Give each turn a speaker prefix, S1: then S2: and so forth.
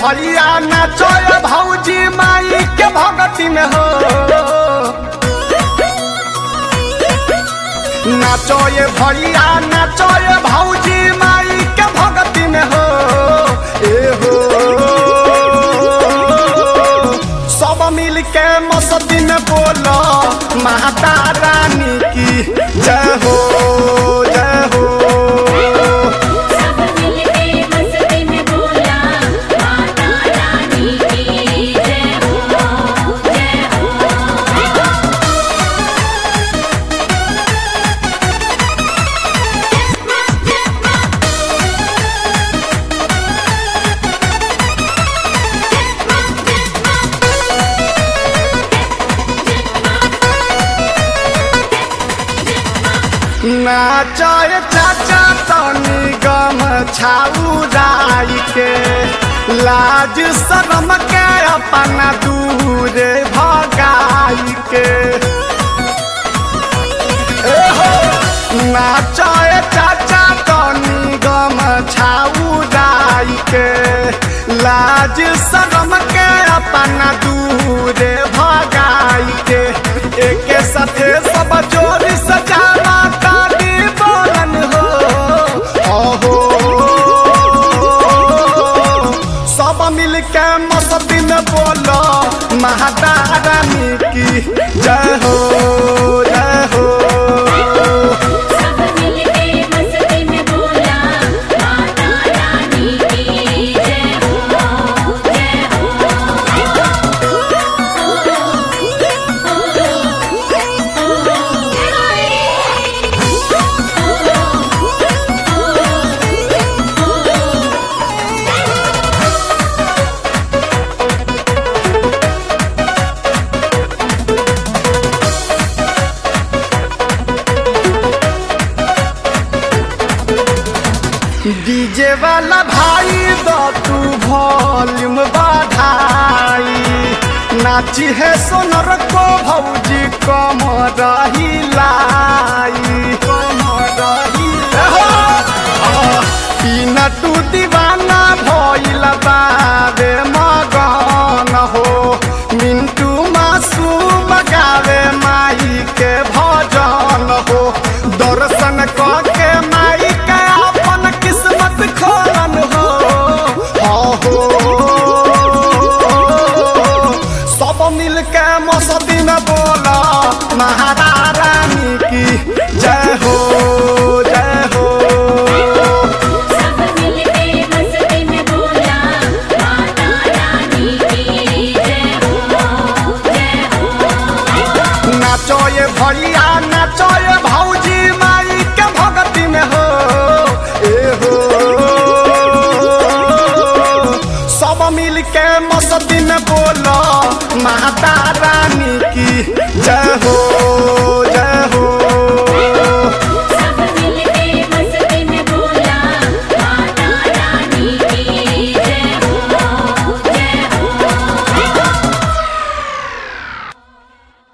S1: भैया नाचो ये भौजी माई के भगती में हो नाचो ये भैया नाचो ये भौजी माई के भगती में हो ए हो सब मिल के मस्ती में बोलो माता रानी की जय हो जय हो
S2: सब मिलके मस्ती में बोला माता रानी की जय हो जय हो
S1: नाचाय चाचा तनी गम छाउराई के लाज शरम के अपना दूर भगाई के ए हो नाचाय चाचा तनी गम छाउराई के लाज शरम के अपना दूर भगाई के एके साथे सब जोड़ी सजावा काली बोलन हो ओहो सब मिल के मस्ती में बोलो महादा रानी की जय हो जय हो
S2: सब मिलके मस्ती में बोला माता रानी की जय हो जय
S1: डीजे वाला भाई दो तू वॉल्यूम बढ़ाई नाची है सोनर को भौजी कम रही लाई कम रही पीना तू दीवाना भइल बाबे मगन हो मिंटू मासूम गावे माई के भजन हो दर्शन के माई के अपन किस्मत खोलन हो हो सब मिल के मस्ती में बोला महारा रानी की जय हो जय हो
S2: सब मिलके मस्ती में बोला माता रानी की जय हो जय हो
S1: नाचो ये भैया नाचो